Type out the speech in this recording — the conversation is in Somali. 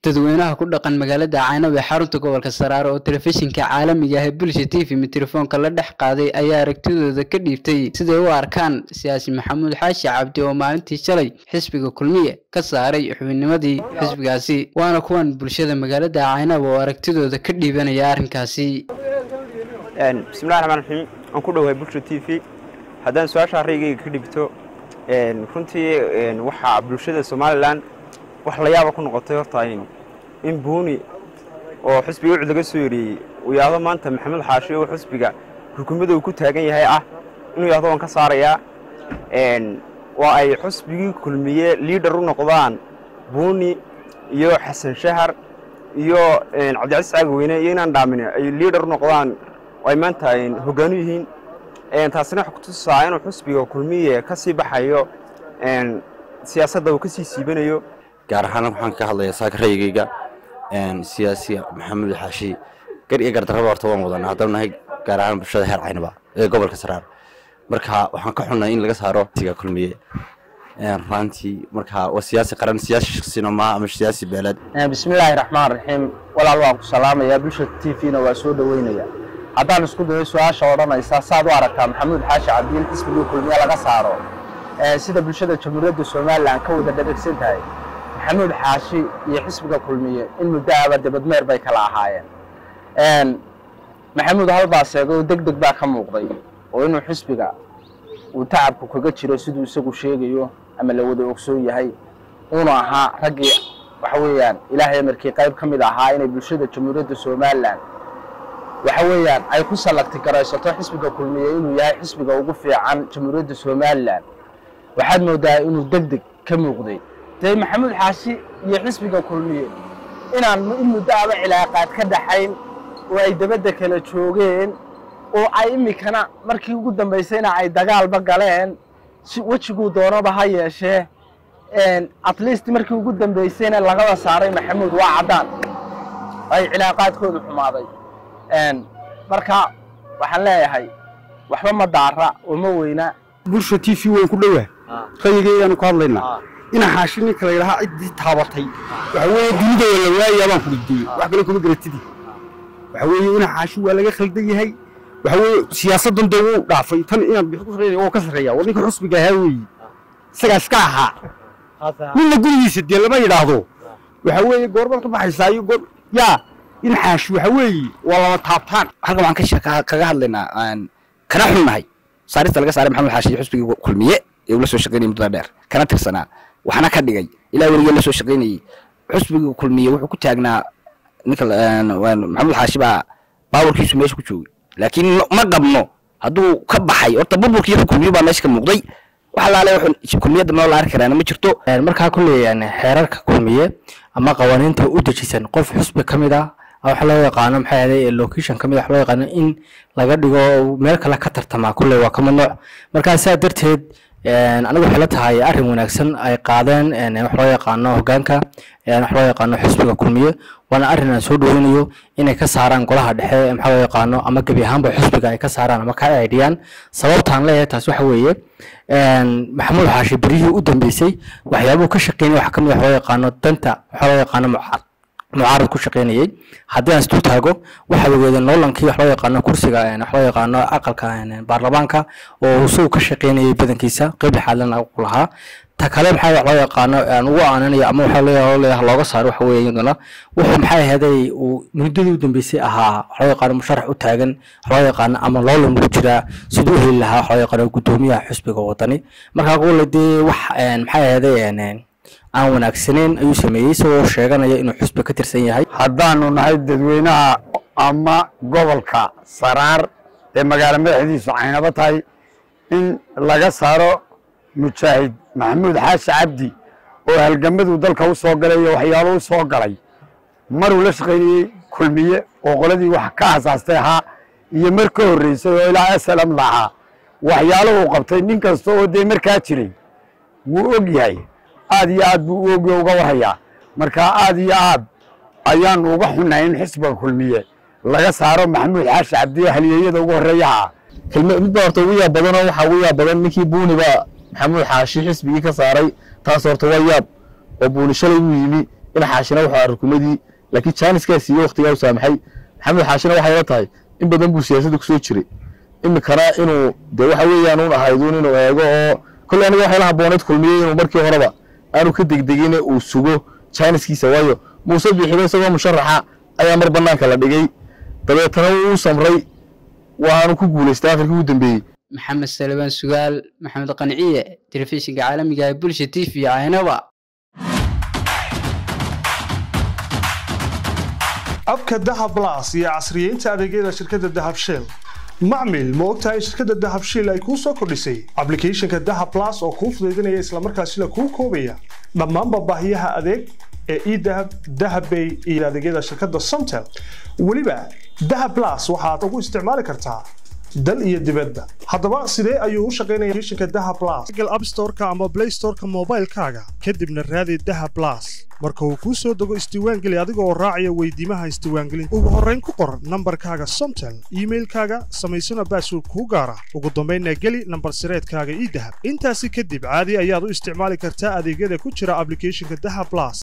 dadweynaha ku dhaqan magaalada caynab ee xarunta gobolka saraare oo telefishinka caalamiga ah ee bulsha t v mitelefoonka la dhex qaaday ayaa aragtidooda ka dhiibtay siday u arkaan siyaasi maxamuud xaashi cabdi oo maalintii shalay xisbiga kulmiye ka saaray xubinnimadii xisbigaasi waana kuwan bulshada magaalada caynab oo aragtidooda ka dhiibanaya arrinkaasi bismillahi raxmaan raxiim aan ku dhowahay bulsha t v haddaan su-aasha raygayga ka dhibto runtii waxaa bulshada somalilan wax la yaaba ku noqotay horta in buuni oo xisbiga ucud laga soo yeriyey uu yahdo maanta maxamed xaashi oo xisbiga xukuumadda uu ku taagan yahay ah inuu yahdo waan ka saarayaa waa ay xusbigii kulmiye liidhar u noqdaan buuni iyo xasan shahar iyo cabdicasiis caagaweyne iyo inaan dhaamin ay liidhar u noqdaan oo ay maanta hoggaanu yihiin taasina waxay kutusaa inuu xusbiga kulmiye ka sii baxayo siyaasadda uu ka sii siibanayo gaar ahaan waxaan ka hadlayaa saaka rayigayga siyaasi maxamuud xaashi gar iyo gardarraba horta waan wadanaa haddana nahay gaar ahaan bulshada heer caynaba ee gobolka saraar marka waxaan ka xunnay in laga saaro siga kulmiye raantii marka waa siyaasi qaran siyaasi shaksina maaha ama siyaasi beeleed bismillaahi raxmaan raxiim walaal waan ku salaamayaa bulsha t v-na waa soo dhoweynaya haddaan isku dayo su-aasha odhanaysa saad u aragtaa maxamuud xaashi cabdi in xisbigii kulmiye laga saaro sida bulshada jamhuuriyadda somalilan ka wada dhadhegsan tahay maxamuud xaashi iyo xisbiga kulmiye in muddo aba debadmeer bay kala ahaayeen maxamuud halbaas eego deg deg baa ka muuqday oo inuu xisbiga uu tacabku kaga jiro siduu isagu sheegayo ama la wada ogsoon yahay uunu ahaa raggii waxa weeyaan ilaahay amarkii qayb ka mid ahaa inay bulshada jamhuuriyadda somalilan waxa weeyaan ay ku sallagti garaysato xisbiga kulmiye inuu yahay xisbiga ugu fiican jamhuuriyadda somalilan waxaad moodaa inuu deg deg ka muuqday dee maxamuud xaashi iyo xisbiga kulmiye inaan in muddo aba cilaaqaad ka dhaxayn oo ay dabadda kala joogeen oo ay iminkana markii ugu dambaysayna ay dagaalba galeen wejiguu doonaba ha yeeshee at least markii ugu dambaysayna lagaba saaray maxamuud waa caddaan ay cilaaqaadkoodu xumaaday marka waxaan leeyahay waxba ma daara oo ma weyna bulsha t v wayn ku dhowaa rayigaygaanu ka hadlaynaa ina xaashi ninka la yidhahaa ciddii taabatay waxa weeye dunida waa la waayaa baan ku dhigdiyey wax kale kuma garatidi waxa weeye ina xaashi waa laga khaldan yahay waxa weeye siyaasaddan dee wuu dhaafay tan inaad bixi ku sarreeya oo ka sarreeya waa ninka xusbiga ahaa weeye isagaa iska ahaa ninna gurigiisa dee lama yidhaahdo waxa weeye goorbaad ka baxaysaa iyo goor yaa in xaashi waxa weeye waa lama taabtaan halkan waxaan kaga hadlaynaa kana xunnahay saarista laga saaray maxamed xaashi xusbigii kulmiye ee uu la soo shaqaynayay muddada dheer kana tirsanaa waxna ka dhigay ilaa weligee la soo shaqaynayey xusbigii kulmiye wuxuu ku taagnaa ninka maxamuud xaashi baa baawarkiisu meesha ku joogay laakiin ma qabno hadduu ka baxay horta burburkii kulmiye baa meesha ka muuqday wax alaale wuxuu kulmiyadda noo la arki karaana ma jirto markaa kuleeyaan xeerarka kulmiye ama qawaaniinta u dejisan qof xusbi ka mid ah waxa loo yaqaano maxay ahaday location ka mid wax loo yaqaano in laga dhigo meel kale ka tartamaa kulley waa ka mamnuuc markaa sidaa darteed anigu waxay la tahay arrin wanaagsan ay qaadeen wax loo yaqaano hoggaanka wax loo yaqaano xisbiga kulmiye waana arrin aan soo dhoweynayo inay ka saaraan golaha dhexe maxaa loo yaqaano ama gebi ahaanba xisbiga ay ka saaraan ama ka aydhiyaan sababtaan leeyahay taas waxa weeye maxamuud xaashi berihii u dambeysay waxyaabuhu ka shaqeynaya waxa ka mid wax loo yaqaano danta waxaa loo yaqaano mucaad mucaarad ku shaqaynayay haddii aan isdul taago waxaa ogeedeen noolankii wax loo yaqaano kursiga wax loo yaqaano aqalka baarlamaanka oo isagu ka shaqaynayay badankiisa qeyb lixaadlana ku lahaa ta kale maxaa wax loo yaqaano aan ugu aananayo ama waxaa leeyahay looga saaro waxa weeye iyaduna wuxuu maxay ahaday uu muddadii u dambeysay ahaa wax loo yaqaano musharax u taagan wax loo yaqaano ama loolan ku jiraa siduu u heli lahaa wax loo yaqaano guddoomiyaha xusbiga wadani markaa qole dee wax maxay ahaday aan wanaagsaneyn ayuu sameeyey isagoo sheeganaya inuu xusbi ka tirsan yahay haddaanu nahay dadweynaha ama gobolka saraar ee magaalo madaxdiisu caynabo tahay in laga saaro mujaahid maxamuud xaashi cabdi oo halgamaduu dalka u soo galay iyo waxyaalo u soo galay maruu la shaqaynayey kulmiye oo qoladii wax ka asaastay ahaa iyo mar ka horreysay oo ilaa slm lahaa waxyaalo uu qabtay nin kasta oo dee markaa jiray wuu og yahay aad iyo aad buu u ogyo uga warhayaa marka aad iyo aad ayaanu uga xunnahay in xisbiga kulmiye laga saaro maxamuud xaashi cabdi halyeeyada ugu horreeyaha midba horta ugu yaab badanoo waxaa ugu yaab badan ninkii buuniba maxamuud xaashi xisbigii ka saaray taas horta waa yaab oo buuni shalay uu yimi ina xaashina wuxuu ahaa rukumadii laakiin jaaniskaas iyo waqtigaa u saamaxay maxamed xaashina waxay la tahay in badan buu siyaasadda kusoo jiray imikana inuu dee waxa weeyaan uun ahayduun inuu eego oo kolley aniga waxay la habbooneed kulmiyey inuu markii horeba aanu ka degdegine uu sugo jaaniskiisa waayo muuse bixiba isagoo musharaxa ayaa mar bannaanka la dhigay dabeetana wuu samray waanu ku guulaystay akhirkii ugu dambeeyey maxamed salebaan sugaal maxamed qanciye telefishinka caalamiga ee bulsha t v caynaba abka dahab blas iyo casriyeynta adeegyada shirkadda dahab shell macmil ma ogtahay in shirkadda dahab shell ay kuu soo kordhisay ablicathonka dahab blas oo kuu fudaydinaya islamarkaasina kuu koobaya dhammaanba baahiyaha adeeg ee edahab dahabbay iyo adeegyada shirkadda somtel weliba dahab blas waxaad ugu isticmaali kartaa dal iyo dibadda haddaba sidee ayuu u shaqaynaya applicationka dahab blas google app store-ka ama play store-ka moobaylkaaga kadibna raadi dahab blas marka uu kuu soo dego isdiiwaangeli adiga oo raacaya weydiimaha isdiiwaangelinta ugu horrayn ku qor nambarkaaga somtel iimailkaaga samaysana baasword kuu gaara ugu dambaynna geli nambar sireedkaaga idahab intaasi kadib caadi ayaad u isticmaali kartaa adeegyada ku jira ablicathonka dahab blas